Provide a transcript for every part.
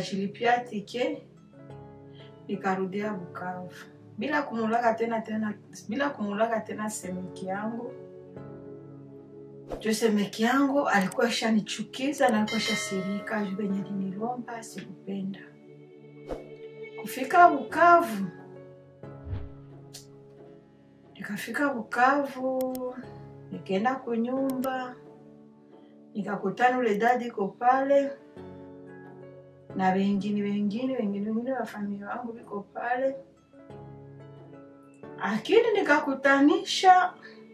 nikajilipia tike nikarudia Bukavu bila kumulaka tena tena bila kumulaka tena semeki yangu juu semeki yangu alikuwa shanichukiza na alikuwa shasirika juu venye linilomba sikupenda kufika Bukavu nikafika Bukavu nikaenda kunyumba nikakutana ule dadi iko pale na wengine wengine wengine wengine wa familia wangu viko pale, lakini nikakutanisha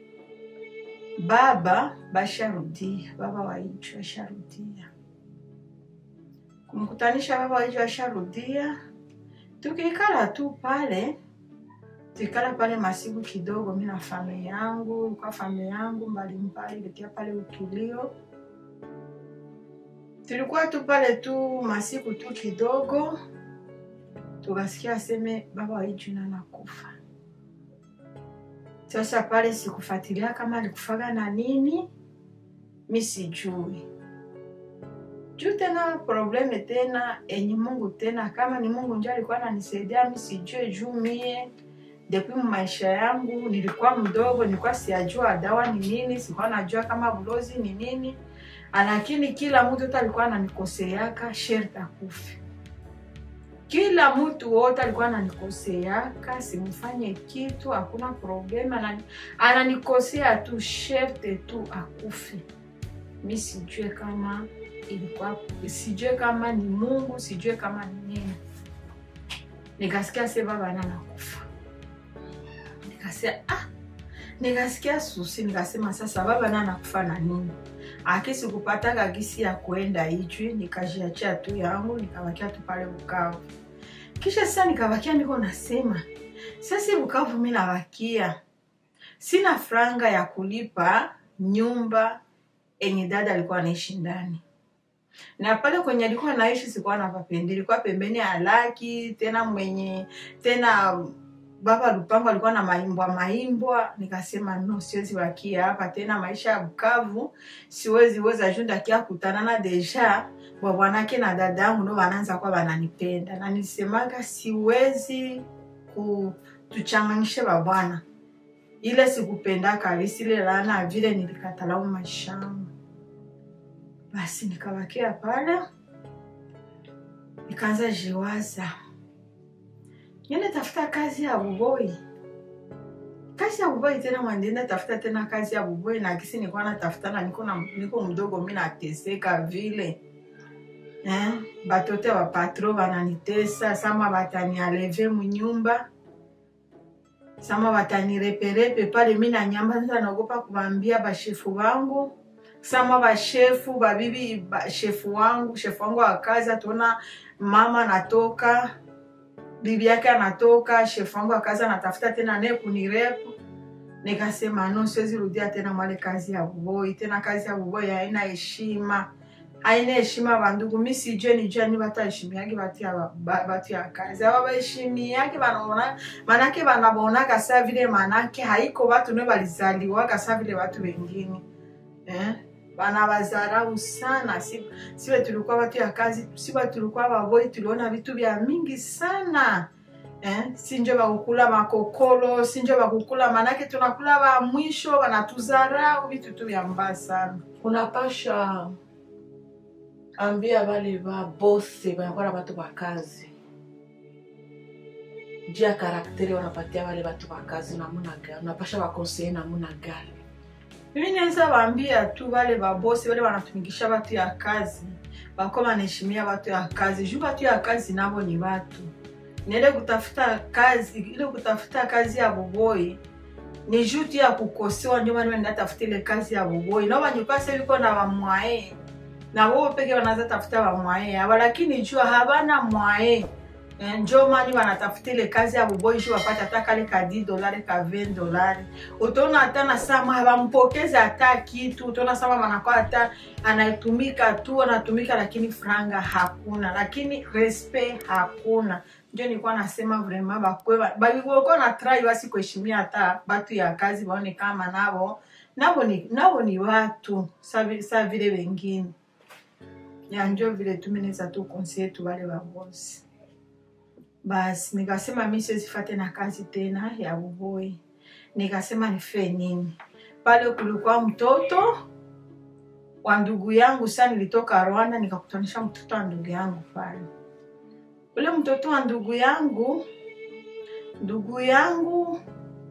baba basharudia, baba waichu asharudia, kumkutanisha baba waichu asharudia, tukikala tu pale tukikala pale masiku kidogo, mi na familia yangu kwa familia yangu mbalimbali letia pale utulio tulikuwa tu pale tu masiku tu kidogo, tukasikia aseme baba waijuna nakufa. Sasa pale sikufuatilia kama alikufaga na nini, mi sijui juu tena probleme tena enye Mungu tena, kama ni Mungu ndio alikuwa ananisaidia mi sijue, juu mie depuis mu maisha yangu nilikuwa mdogo, nilikuwa siyajua dawa ni nini, sikuwa najua kama bulozi ni nini lakini kila mtu wote alikuwa ananikoseaka sherti akufe. Kila mtu wote alikuwa ananikoseaka simfanye kitu, hakuna problema, anani- ananikosea tu sherti tu akufe. Mi sijue kama ilikuwa, sijue kama ni Mungu, sijue kama ni nini. Nikasikia se baba na nakufa, nikasikia ah, nikasikia susi, nikasema sasa baba na nakufa na nini? akisi kupataka gisi ya kuenda Ijwi, nikajiachia tu yangu nikabakia tu pale Bukavu. Kisha sasa nikabakia niko nasema sasa Bukavu mi nabakia sina franga ya kulipa nyumba enye dada alikuwa anaishi ndani na pale kwenye alikuwa naishi sikuwa napapendi, ilikuwa pembeni ya laki tena mwenye tena baba Lupango alikuwa na maimbwa maimbwa. Nikasema no, siwezi bakia hapa tena, maisha ya Bukavu siwezi weza juu ndakia kutanana deja bwabwanake na dada yangu ndo wanaanza kuwa wananipenda, na nilisemaga siwezi kutuchanganishe babwana, ile sikupenda kabisa, ile laana vile nilikatalau maisha yangu. Basi nikabakia pale, nikaanza jiwaza niende tafuta kazi ya buboi kazi ya buboi tena mwandienda tafuta tena kazi ya buboi na kisi nilikuwa natafuta na niko, na, niko mdogo mi nateseka vile eh? batote wa patro bananitesa sama batanialeve munyumba sama batanireperepe pale mi na nyamba sasa naogopa kuwambia bashefu wangu sama bashefu babibi bashefu wangu shefu wangu wa kazi atuona mama natoka bibi yake anatoka, shefu wangu akaza anatafuta tena naye kunirepu. Nikasema no, siwezi rudia tena mwale kazi ya buboi tena. Kazi ya buboi haina heshima, haina heshima bandugu. Mi sijue nijua ni batu heshimiaki batu ya, ba- batu ya kazi aba baheshimiaki banaona manake banabonaka sa vile manake haiko batu ne balizaliwaka sa vile batu wengine eh? banabazarau sana si, siwe tulikuwa watu ya kazi siwe tulikuwa baboi tuliona vitu vya mingi sana eh? sinjo bakukula makokolo sinjo bakukula manake tunakula ba mwisho wanatuzarau vitu tu vya mbaya sana unapasha ambia wale babose banakuwa na batu bakazi juu ya karakteri wanapatia wale batu bakazi namuna gani unapasha bakonseye namuna gani mimi naweza waambia tu wale babosi wale wanatumikisha watu ya kazi bako wanaheshimia watu ya kazi juu watu ya kazi nabo ni watu niende kutafuta kazi ile kutafuta kazi ya boboi ni juu tu ya kukosewa ndio maana nenda tafuta ile kazi ya boboi nao banyukase biko na bamwae na wao peke wanaanza tafuta bamwae aba lakini jua habana mwae Eh, njo mani wanatafuta ile kazi ya boboi juu wapate hata kale ka 10 dolari ka 20 dolari utaona hata na sama hawampokeze hata kitu utaona sama manakuwa hata anatumika tu anatumika lakini franga hakuna lakini respect hakuna njo nilikuwa nasema vrema bakwe balikuwa na try basi kuheshimia hata batu ya kazi baone kama nabo nabo ni, nabo ni watu sa vi- sa vile wengine ya njo vile tu mi naweza tu konsie tu wale wabosi basi nikasema mi siwezifate na kazi tena ya uboi nikasema nife nini pale kulikuwa mtoto wa ndugu yangu saa nilitoka rwanda nikakutanisha mtoto wa ndugu yangu pale ule mtoto wa ndugu yangu ndugu yangu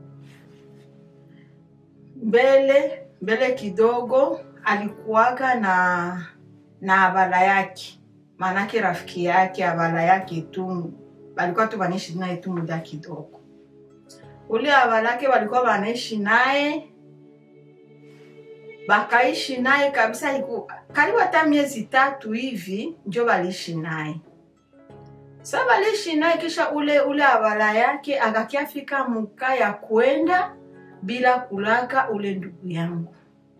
mbele mbele kidogo alikuwaga na na abala yake maanake rafiki yake abala yake tu walikuwa tu wanaishi naye tu muda kidogo ule abala yake walikuwa wanaishi naye bakaishi naye kabisa iku, karibu hata miezi tatu hivi njo waliishi naye sa waliishi naye kisha ule ule abala yake akakiafika muka ya kwenda bila kulaka ule ndugu yangu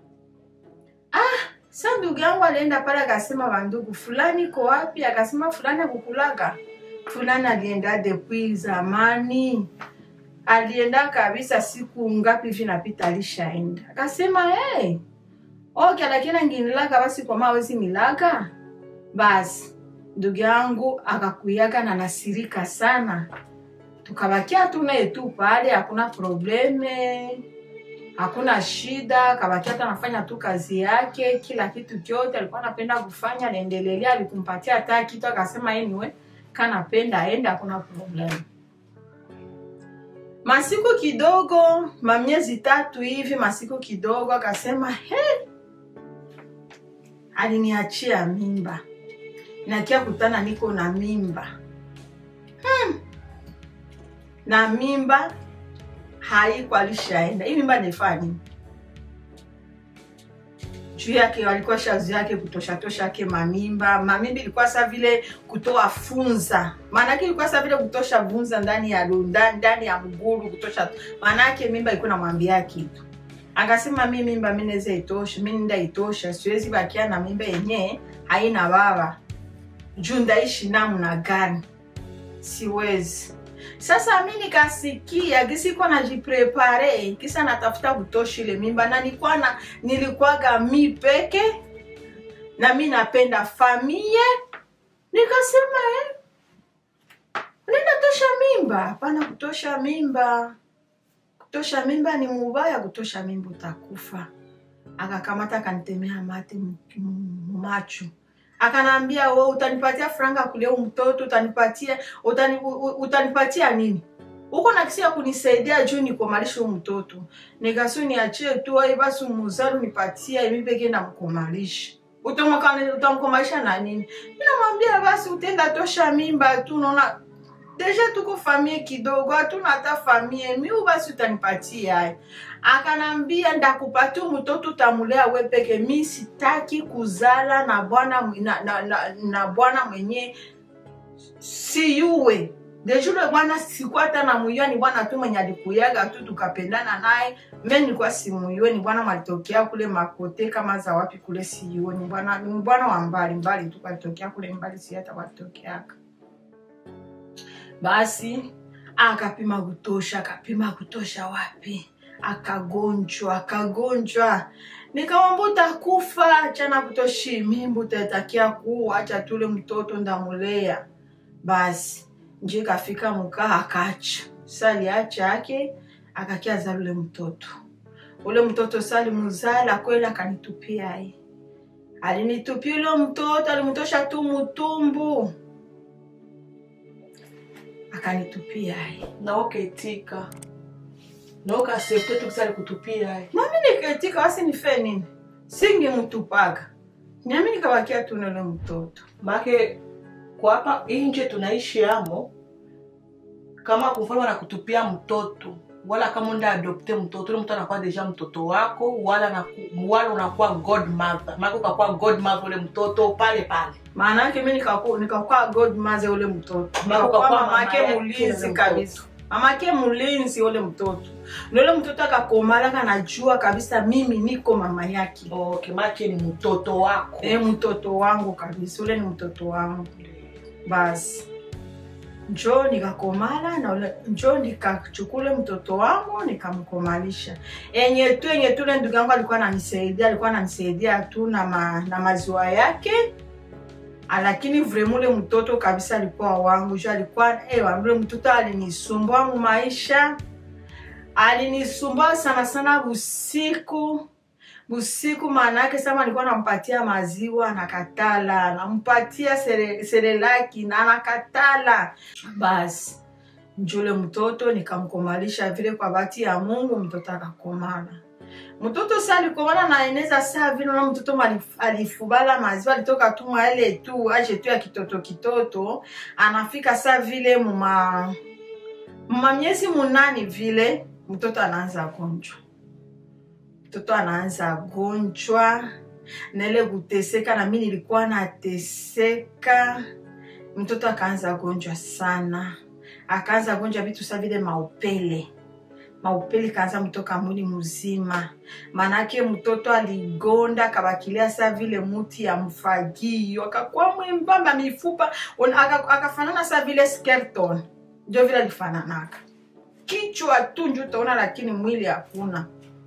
sa ndugu yangu alienda pale akasema bandugu fulani iko wapi akasema fulani akukulaga fulani alienda depuis zamani alienda kabisa siku ngapi hivi napita alishaenda akasema hey, okay lakini nginilaga basi kwa mawezi nilaga basi ndugu yangu akakuyaga na nasirika sana tukabakia tu naye tu pale hakuna probleme hakuna shida kabakia hata anafanya tu kazi yake kila kitu kyote alikuwa anapenda kufanya anaendelelea alikumpatia hata kitu akasema anyway kanapenda aende hakuna problem masiku kidogo mamiezi tatu hivi masiku kidogo akasema he aliniachia mimba nakia kutana niko na mimba hmm. na mimba haiko alishaenda hii mimba nifaa nini juu yake walikuwa shazi yake kutoshatosha yake mamimba mamimba ilikuwa sa vile kutoa funza maanake ilikuwa sa vile kutosha vunza ndani ya ndani, ndani ya mguru kutosha maanake mimba ilikuwa namwambia kitu akasema mi mimba mi naweza itosha mi nda itosha siwezi bakia na mimba yenyewe haina baba juu ndaishi namna gani siwezi sasa mi nikasikia kisiko najiprepare kisa natafuta kutoshi ile mimba na nilikuwa na nilikuwaga mi peke na mi napenda famie nikasema eh, unaenda tosha mimba hapana kutosha mimba kutosha mimba ni mubaya kutosha mimba utakufa akakamata akanitemea mate macho akanaambia we utanipatia franga kulea mtoto utanipatia utani, utanipatia nini huko nakisia kunisaidia juu nikomalisha mtoto nikasi niachie tu ai basi muzaru nipatia imi peke namkomalisha utamkomalisha na nini minamwambia basi utenda tosha mimba tu naona deja tuko famie kidogo hatuna hata famie miu basi utanipatia akanambia ndakupatia mtoto utamulea we peke mi sitaki kuzala na bwana na, na, na, na bwana mwenye siyuwe dejule bwana sikuwa hata namuyua ni bwana tu mwenye alikuyaga tu tukapendana naye me nilikuwa simuyue ni bwana mwalitokea kule makote kama za wapi kule siyuwe ni bwana ni bwana wa mbali mbali tu kalitokea kule mbali si hata walitokeaka basi akapima kutosha akapima kutosha wapi akagonjwa akagonjwa nikamwamba utakufa chana kutoshi mimbu utatakia kuwa acha tule mtoto ndamulea basi nje kafika mukaa akacha saliacha ake akakia zala ule mtoto ule mtoto sali muzala kweli akanitupia ai alinitupia ule mtoto alimtosha tu mutumbu akanitupia ai na ukaitika na ukasepte tukisali kutupia ai nami nikaitika wasi nife nini singemtupaga nami nikabakia tu nule mtoto make kwa hapa inje tunaishi amo kama kwa mfano wanakutupia mtoto wala kama unda adopte mtoto ule mtu anakuwa deja mtoto wako wala naku, wala unakuwa godmother maana ukakuwa godmother ule mtoto pale pale maana yake mi nikakuwa nikakuwa godmother ule mtoto Maana nikakuwa ukakuwa mamake mama yake mulinzi ule kabisa mamake mulinzi ule mtoto na ule mtoto akakomalaka najua kabisa mimi niko mama yake okay make ni mtoto wako e mtoto wangu kabisa ule ni mtoto wangu basi njo nikakomala na ule njo nikachukule mtoto wangu nikamkomalisha enye tu enye tu ule ndugu yangu alikuwa ananisaidia alikuwa ananisaidia tu na, ma, na maziwa yake lakini vrema ule mtoto kabisa alikuwa wangu ju alikuwa ewa ule mtoto alinisumbua mu maisha alinisumbua sana sana busiku busiku maana yake sama alikuwa nampatia maziwa nakatala nampatia sere- serelaki na nakatala basi njule mtoto nikamkomalisha vile kwa bahati ya mungu mtoto akakomala mtoto sa alikomala naeneza saa vile na mtoto malif- alifubala maziwa alitoka tu maele tu aje tu ya kitoto kitoto anafika saa vile muma muma miezi munani vile mtoto anaanza gonjwa mtoto anaanza gonjwa naile kuteseka na mi nilikuwa nateseka mtoto akaanza gonjwa sana akaanza gonjwa vitu sa vile maupele maupele kaanza mtoka mwili mzima manake mtoto aligonda akabakilia sa vile muti ya mfagio akakuwa mwembamba mifupa on- aka- akafanana sa vile skeleton ndio vile alifananaka kichwa tu nju utaona lakini mwili hakuna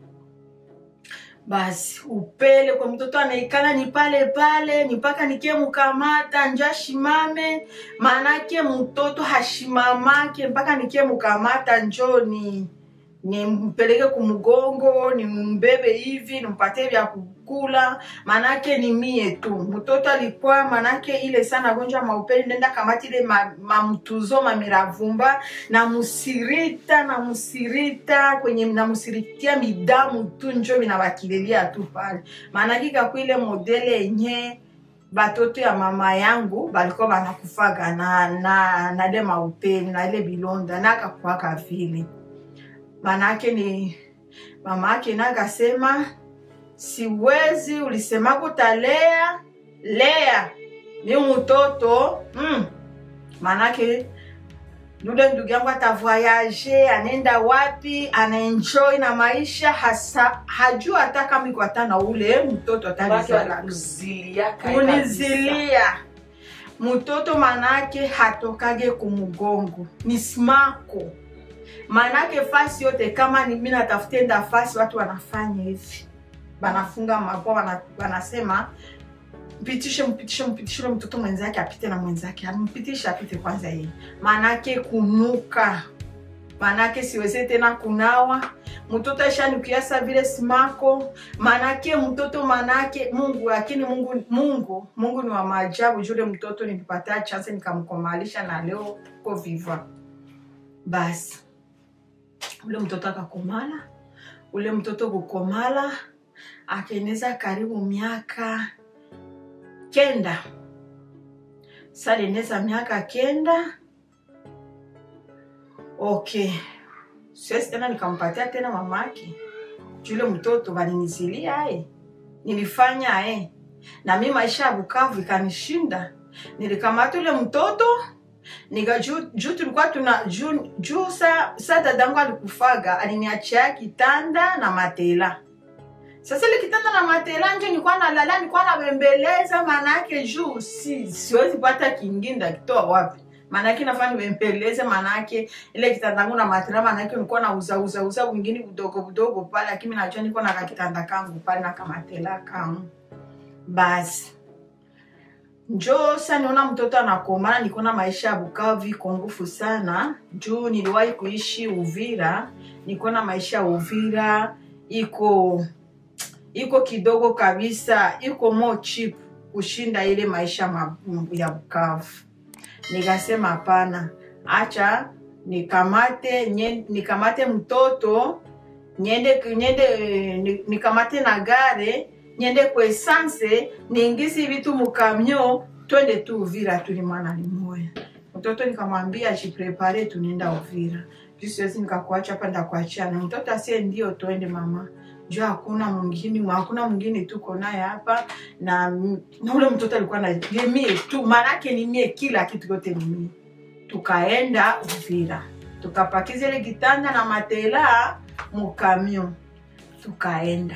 basi upele kwa mtoto anaikala ni pale pale ni mpaka nikie mkamata nja shimame maanake mtoto hashimamake mpaka nikie mkamata njo ni nimpeleke kumgongo nimbebe hivi nimpatie vya kukula manake ni mie tu mtoto alikuwa manake ile sana gonjwa maupeli nenda kamati ile ma- mamtuzo mamiravumba na musirita na musirita kwenye namusiritia midamu tu njo minabakililia tu pale maanake kakuile modele yenye batoto ya mama yangu balikuwa banakufaga na na na ile maupeli na ile bilonda nakakwaka vile manake ni mama yake na akasema siwezi ulisemako utalea lea ni mtoto mm. manake yule ndugu yangu atavoyage anaenda wapi anaenjoy na maisha hasa hajua hata kama iko hata na ule mtoto basi atalizala walikuzilia kae kabisa. kunizilia mtoto manake hatokage kumgongo ni smako manake fasi yote kama ni mi natafutenda fasi watu wanafanya hivi banafunga mapua wana, wanasema mpitishe mpitishe mpitishe ule mtoto mwenzake apite na mwenzake ampitishe apite kwanza yeye manake kunuka manake siweze tena kunawa mtoto ashanukiasa vile simako manake mtoto manake mungu lakini mungu mungu mungu ni wa maajabu jule mtoto nilipatia chance nikamkomalisha na leo ko viva basi ule mtoto akakomala ule mtoto kukomala akaeneza karibu miaka kenda salieneza miaka kenda okay siwezi tena nikampatia tena mamake jule mtoto balinizilia aye nilifanya aye na mi maisha ya bukavu ikanishinda nilikamata ule mtoto nika juu juu tulikuwa tuna juu juu sa, sa dadangu alikufaga aliniachia kitanda na matela sasa ile kitanda na matela nje nilikuwa nalala nilikuwa nabembeleza maanake juu si siwezi pata kingine ndakitoa wapi maanake nafaa nibembeleze maanake ile kitandangu na matela maanake nilikuwa nauza uza uza wingine budogo budogo pale lakini najua niko na kakitanda kangu pale na kamatela kangu basi njo sa niona mtoto anakomana nikuona maisha ya bukavu iko ngufu sana juu niliwahi kuishi uvira nikuona maisha ya uvira iko iko kidogo kabisa iko mo cheap kushinda ile maisha ma, ya bukavu nikasema hapana acha nikamate nye, nikamate mtoto niende niende eh, ni- nikamate na gare niende ku essence niingizi vitu mukamyo twende tu uvira tuli mwana limoya mtoto nikamwambia jiprepare tunaenda uvira juu siwezi nikakuacha hapa ndakuachana mtoto asie ndio twende mama juu hakuna mwingine hakuna mwingine tuko naye hapa na, na ule mtoto alikuwa na ni mie tu maanake ni mie kila kitu yote ni mie tukaenda uvira tukapakiza ile kitanda na matela mukamio tukaenda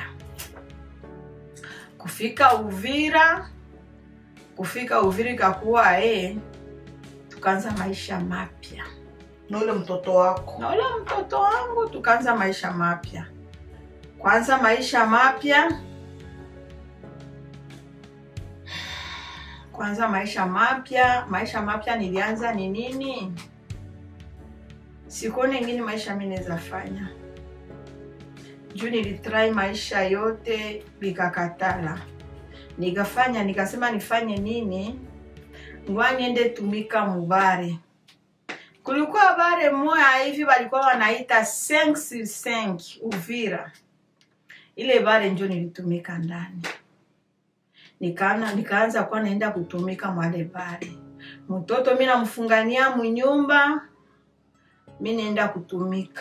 kufika uvira kufika uvira ikakuwa e tukaanza maisha mapya na ule mtoto wako na ule mtoto wangu tukaanza maisha mapya kwanza maisha mapya kwanza maisha mapya maisha mapya nilianza ni nini sikuone ingine maisha mi naweza fanya juu nilitrai maisha yote likakatala nikafanya nikasema nifanye nini ngwa niende tumika mubare kulikuwa bare moya hivi walikuwa wanaita 5 uvira ile bare njo nilitumika ndani nikaana nikaanza kuwa naenda kutumika mwale bare mtoto mi namfungania munyumba mi naenda kutumika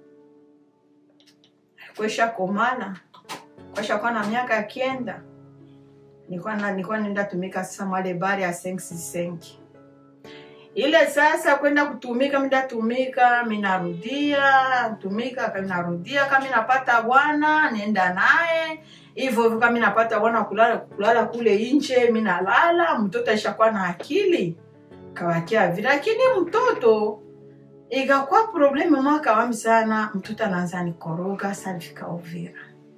kwesha komala kwesha kuwa na miaka kenda nilikuwa na- nilikuwa naenda tumika sasa mwale bare ya 5 ile sasa kwenda kutumika minatumika minarudia tumika minarudia kama minapata bwana nenda naye hivyo hivyo kama minapata bwana kulala kulala kule nje minalala mtoto aishakuwa na akili kawakia vile lakini mtoto ikakuwa problemu mwaka wami sana mtoto anaanza nikoroga salifika uvira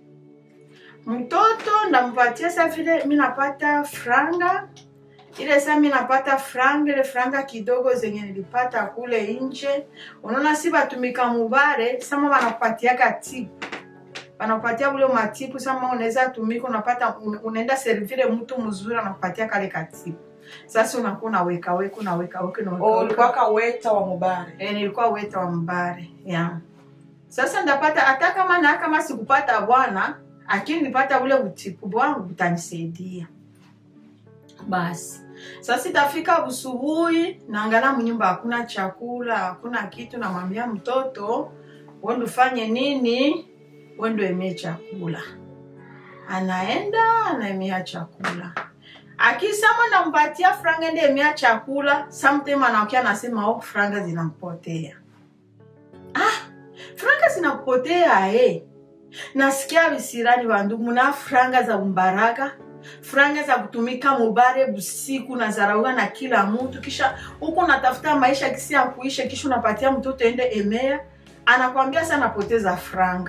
mtoto ndampatia sa vile minapata franga ile saa mi napata franga ile franga kidogo zenye nilipata kule nje unaona si batumika mubare sama wanakupatiaka tipu wanakupatia ule matipu sama unaweza tumika unapata un- unaenda servire mtu mzuri anakupatia kale katipu sasa unakuwa unaweka weka unaweka weka unaweka Oh, weka. ulikuwa kaweta wa mubare Eh, nilikuwa weta wa mbare yeah. Sasa ndapata hata kama na kama sikupata bwana, lakini nipata ule utipu bwangu utanisaidia. Basi sasa itafika usubuhi, naangalia mnyumba hakuna chakula, hakuna kitu, namwambia mtoto wende ufanye nini, wende emee chakula. Anaenda anaemea chakula akisema nampatia franga ende emea chakula sometime anaokia anasema oh, franga zinampotea ah, franga zinapotea eh. nasikia visirani vandugu na franga za umbaraka franga za kutumika mubare busiku na zarauka na kila mtu kisha huku unatafuta maisha kisi ya kuisha kisha unapatia mtoto ende emea anakwambia sa napoteza franga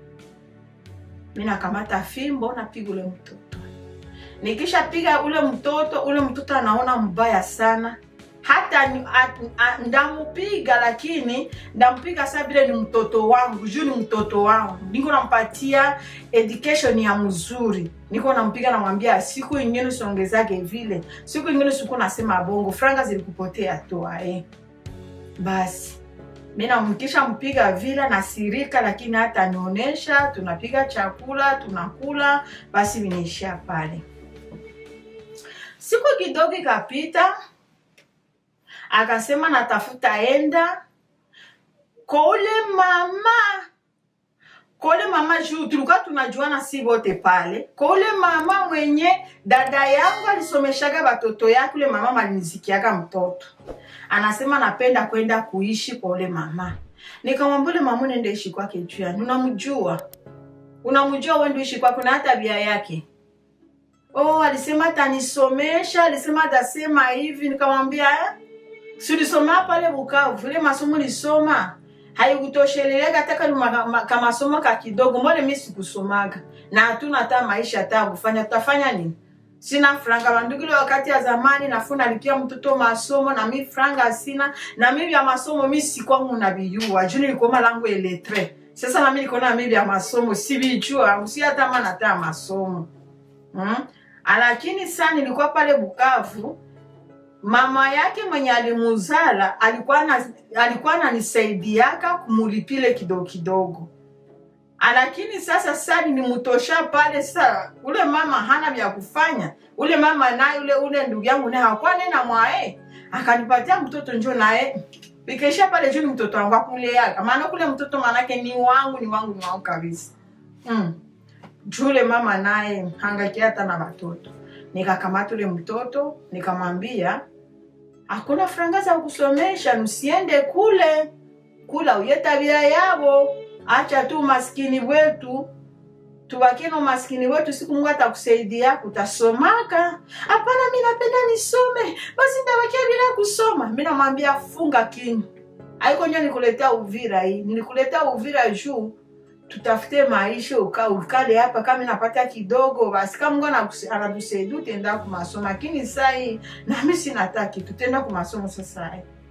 mi nakamata fimbo napiga ule mtoto nikishapiga ule mtoto ule mtoto anaona mbaya sana hata ni- a- a- ndamupiga lakini ndampiga sa vile ni mtoto wangu juu ni mtoto wangu niko nampatia education ya mzuri niko nampiga namwambia siku ingine usiongezake vile siku ingine siku nasema bongo franga zilikupotea toa eh. basi mi namkisha mpiga vile nasirika lakini hata nionyesha tunapiga chakula tunakula basi vinaishia pale siku kidogo ikapita akasema natafuta enda kwa ule mama kwa ule mama juu tulikuwa tunajuana si wote pale kwa ule mama mwenye dada yangu alisomeshaga watoto yake ule mama malinizikiaga mtoto anasema napenda kwenda kuishi kwa ule mama nikamwambia ule mama unaenda ishi kwake juu yani unamjua unamjua wewe ndio ishi kwake na hata bia yake oh alisema atanisomesha alisema atasema hivi nikamwambia eh? si ulisoma pale bukavu ile masomo ulisoma haikutosheleleka hata kama ma- kamasomo ka kidogo mbona mi sikusomaga na hatuna hata maisha hata kufanya tutafanya nini sina franga bandugu ile wakati ya zamani nafuna alipia mtoto masomo na mi franga sina na mi vya masomo mi sikwangu na viyua juu nilikoma langu eletre sasa nami nikona mi vya masomo sivijua si hata mana hata ya masomo hmm? lakini saa nilikuwa pale bukavu mama yake mwenye alimuzala alikuwa na, alikuwa ananisaidiaka kumulipile kidogo kidogo lakini sasa sasa nimutosha pale sasa ule mama hana vya kufanya ule mama naye ule ule ndugu yangu naye hakuwa nena mwae akanipatia mtoto njo naye ikaisha pale juu ni mtoto wangu akuleaka maana kule mtoto manake ni wangu ni wangu ni wangu kabisa mm. jule mama naye hangakia hata na watoto nikakamata ule mtoto nikamwambia hakuna franga za kusomesha msiende kule kula uye tabia yabo acha tu umaskini wetu tubakie na umaskini wetu siku mungu atakusaidia kutasomaka hapana mi napenda nisome basi ntabakia bila kusoma mi namwambia funga kinywa aiko njo nikuletea uvira hii nilikuletea uvira juu tutafute maisha uka ukale hapa kama napata kidogo basi kama mungu anakus- anatusaidia utaenda kumasomo lakini sai nami sinata kitu tenda kumasomo sasa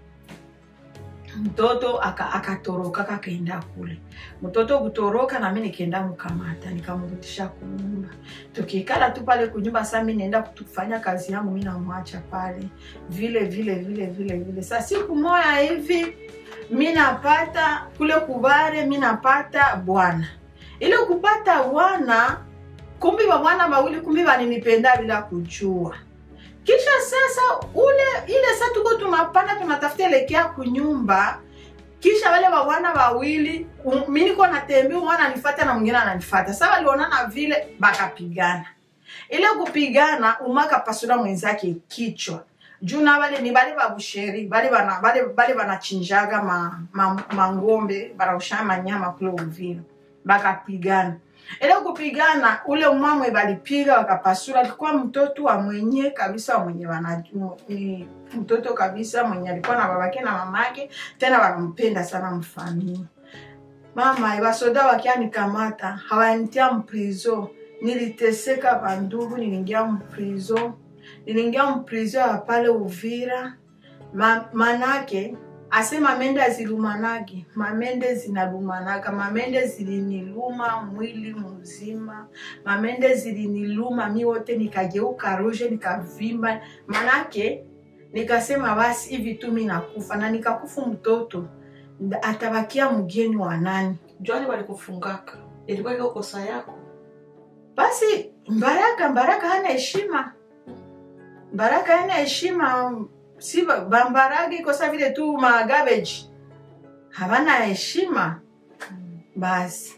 mtoto aka- akatoroka kakaenda kule mtoto kutoroka nami nikaenda mkamata nikamrudisha kunyumba tukikala tu pale kunyumba saa mi naenda kufanya kazi yangu mi namwacha pale vile vile vile vile vile sa siku moya hivi mi napata kule kubare mi napata bwana ile kupata bwana kumbi babwana bawili kumbi baninipenda bila kujua kisha sasa ule ile sa tuko tunapanda tunatafuta elekea kunyumba kisha wale babwana bawili um, mi niko natembea mwana anifata na mwingine ananifata sa walionana vile bakapigana ile kupigana umaka pasula mwenzake kichwa juu na bale ni bale babusheri bale bana bale bale banachinjaga ma, ma, mangombe banausha manyama kule Uvira bakapigana ile kupigana ule umamwe balipiga wakapasura alikuwa mtoto wa mwenye kabisa wa mwenye wana, ni mtoto kabisa mwenye alikuwa na babake na mamake tena wanampenda sana mfamili mama basoda wakianikamata hawanitia mprizo niliteseka bandugu niliingia mprizo niliingia mprizo ya pale uvira Ma, manake ase mamende azilumanage mamende zinalumanaga mamende ziliniluma mwili mzima mamende ziliniluma mi wote nikageuka ruje nikavimba manake nikasema basi hivi tu mi nakufa na nikakufu mtoto nda- atabakia mgeni wa nani jwani walikufungaka ilikuwa iko kosa yako basi mbaraka mbaraka hana heshima mbaraka hana heshima si ba- bambarage ikosa vile tu magabeji havana heshima basi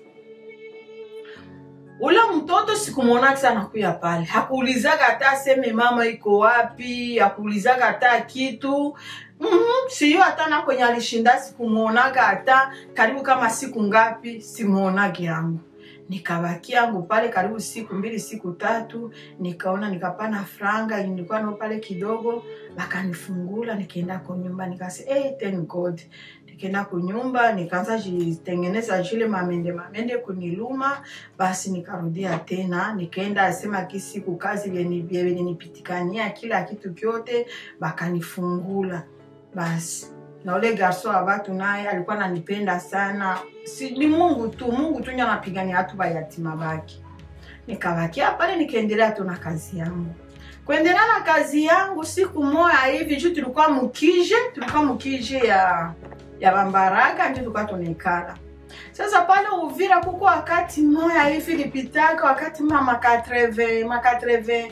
ule mtoto sikumwona sana kuya pale hakuulizaga hata aseme mama iko wapi hakuulizaga hata kitu mm-hmm. siyo hata na kwenye alishinda sikumwonaga hata karibu kama siku ngapi simwonage yangu nikabaki yangu pale karibu siku mbili siku tatu nikaona nikapana franga nilikuwa nao pale kidogo bakanifungula nikaenda kunyumba nikase hey, thank god nikaenda kunyumba nikaanza jitengeneza jile mamende mamende kuniluma basi nikarudia tena nikaenda asema kisiku kazi vyeninipitikania kila kitu kyote bakanifungula basi na ule garso wa watu naye alikuwa nanipenda sana si, ni mungu tu mungu tu ndio anapigania watu bayatima baki nikabakia pale nikaendelea tu na kazi yangu kuendelea na kazi yangu siku moya hivi juu tulikuwa mukije tulikuwa mukije ya ya bambaraga ndio tulikuwa tunaikala sasa pale uvira kuko wakati moya hivi lipitaka wakati ma ma 80 ma 80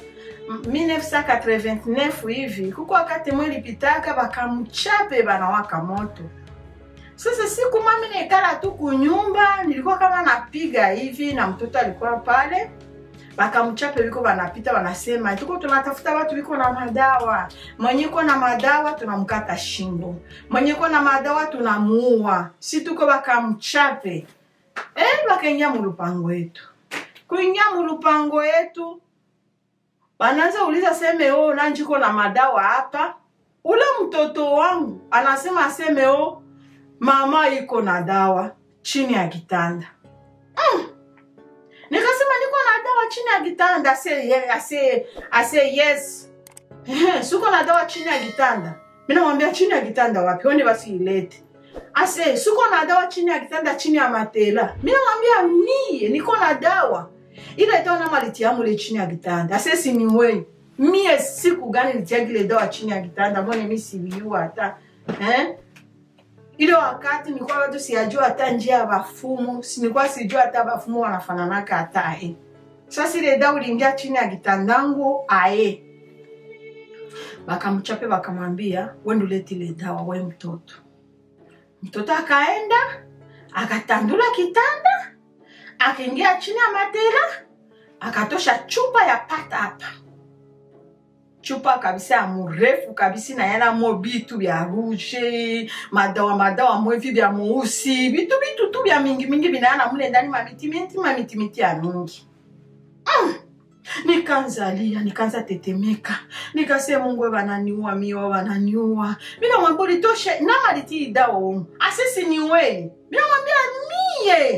1989 hivi kuko wakati mwe lipitaka bakamchape banawaka moto sasa siku mami naikala tu kunyumba nilikuwa kama napiga hivi na mtoto alikuwa pale bakamchape biko banapita banasema tuko tunatafuta watu biko na madawa mwenye iko na madawa tunamkata shingo mwenye iko na madawa tunamuua si tuko bakamchape eh, bakaingia mulupango yetu kuingia mulupango yetu banaanza uliza seme o nanjiko na madawa hapa ule mtoto wangu anasema aseme o mama iko na dawa chini ya kitanda mm. nikasema niko na dawa chini ya kitanda ase, ye- ase, ase yes Ehe, siko na dawa chini ya kitanda minamwambia chini ya kitanda wapi oni basi ilete ase siko na dawa chini ya kitanda chini ya matela minamwambia mie niko na dawa ile dawa nama litiamule chini ya kitanda ase siniweni mie siku gani litiagile dawa chini ya kitanda mbone mi siviua hata eh? ile wakati nilikuwa bado siyajua hata njia ya bafumu sinikuwa sijua hata bafumu wanafananaka hata ae sasa ile dawa uliingia chini ya kitandangu ae bakamchape bakamwambia wende ulete ile dawa we mtoto mtoto akaenda akatandula kitanda akaingia chini ya matela akatosha chupa ya pata hapa chupa kabisa ya murefu kabisa nayanamo bitu bya rouge madawa madawa mwevi bya mweusi bitu bitu tu bya mingi mingi binayana mule ndani mamitimiti mamitimiti ya mingi mm. nikanzalia nikaanza tetemeka nikase mungu we bananiua miwa bananiua minamwambia ulitoshe nama litii dawa umu asisi niwei minamwambia mie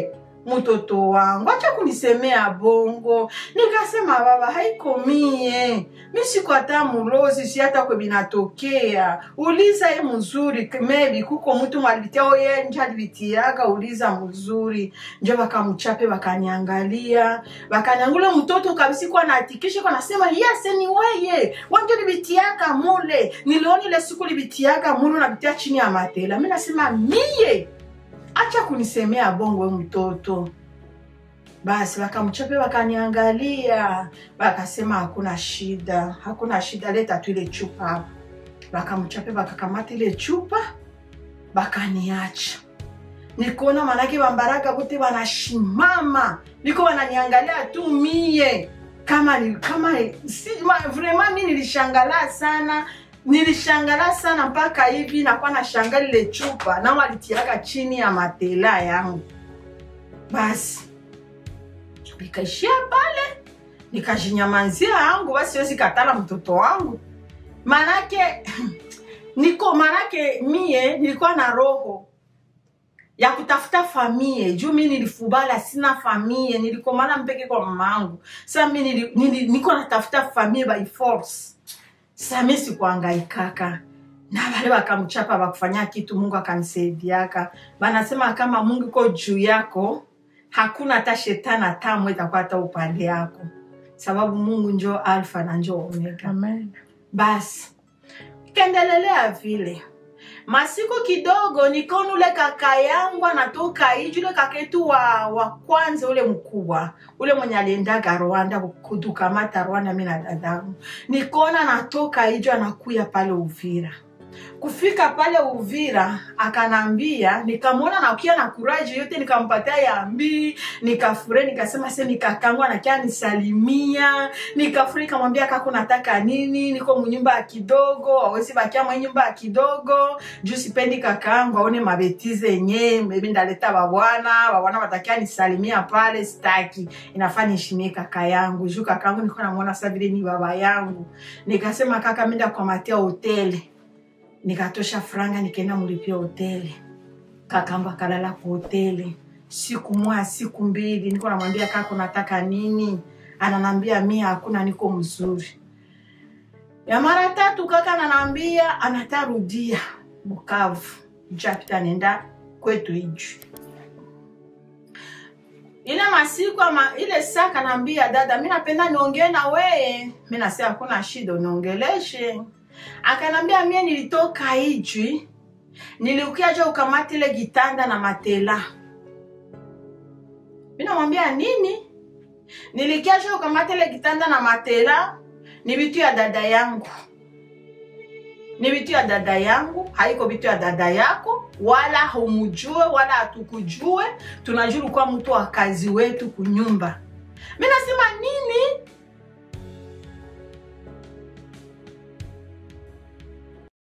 mtoto wangu acha kunisemea bongo nikasema baba haiko mie mi siko hata mulozi si hata kwe binatokea uliza ye mzuri maybe kuko mtu mwalivitia oye nje alivitiaga uliza mzuri njo bakamchape bakaniangalia bakaniangula mtoto kabisa kwa naatikisha kwa nasema yes ni weye wanje libitiaga mule nilioni ile siku libitiaga mule unabitia chini ya matela mi nasema mie acha kunisemea bongo we mtoto basi wakamchape wakaniangalia wakasema hakuna shida hakuna shida leta tu ile chupa hapa wakamchape wakakamata ile chupa wakaniacha nikuona manake bambaraga bote wanashimama niko wananiangalia tu mie kama ni- kama si, ma, vraiment mi nilishangala sana nilishangala sana mpaka hivi nakuwa nashanga lile chupa na walitiaka chini ya matela yangu basi nikaishia pale nikajinyamanzia yangu basi siwezi katala mtoto wangu manake niko manake mie nilikuwa na roho ya kutafuta famie juu mi nilifubala sina famie nilikomana mpeke kwa mama yangu sa mi nili, nili, niko natafuta famie by force sa mi sikuangaikaka na wale wakamchapa wakufanya kitu mungu akanisaidiaka banasema kama mungu iko juu yako hakuna hata shetani atamwe itakuwa hata upande yako sababu mungu njo alfa na njo omega Amen. basi kendelelea vile masiku kidogo nikaona ule kaka yangu anatoka iji ule kaka yetu wa, wa kwanza ule mkubwa ule mwenye aliendaga rwanda kutukamata rwanda mi na dadangu nikaona anatoka iji anakuya pale uvira kufika pale uvira akanambia nikamwona nakia na kuraji yote nikampatia yambii nikafure nikasema se nikakangu anakia nisalimia nikafure nikamwambia kako nataka nini niko munyumba ya kidogo awezi bakia mwe nyumba ya kidogo juu sipendi kakaangu aone mabetize yenye maybe ndaleta babwana babwana batakia nisalimia pale staki inafaa nishimie kaka yangu juu kakaangu niko namwona sa vile ni baba yangu nikasema kaka minda kwamatia hoteli nikatosha franga nikaenda mulipia hoteli kakamba kalala ku hoteli siku moja siku mbili niko namwambia kaka unataka nini ananambia mia hakuna niko mzuri ya mara tatu kaka ananambia anatarudia bukavu japita nenda kwetu iju ile masiku ama ile saa kanaambia dada mi napenda niongee na weye mi nasema hakuna shida uniongeleshe akanambia mie nilitoka ijwi niliukiaja ukamata ile gitanda na matela mi namwambia nini nilikiaja ukamata ile gitanda na matela ni vitu ya dada yangu ni vitu ya dada yangu haiko vitu ya dada yako wala humujue wala hatukujue tunajua kuwa mtu wa kazi wetu kunyumba mi nasema nini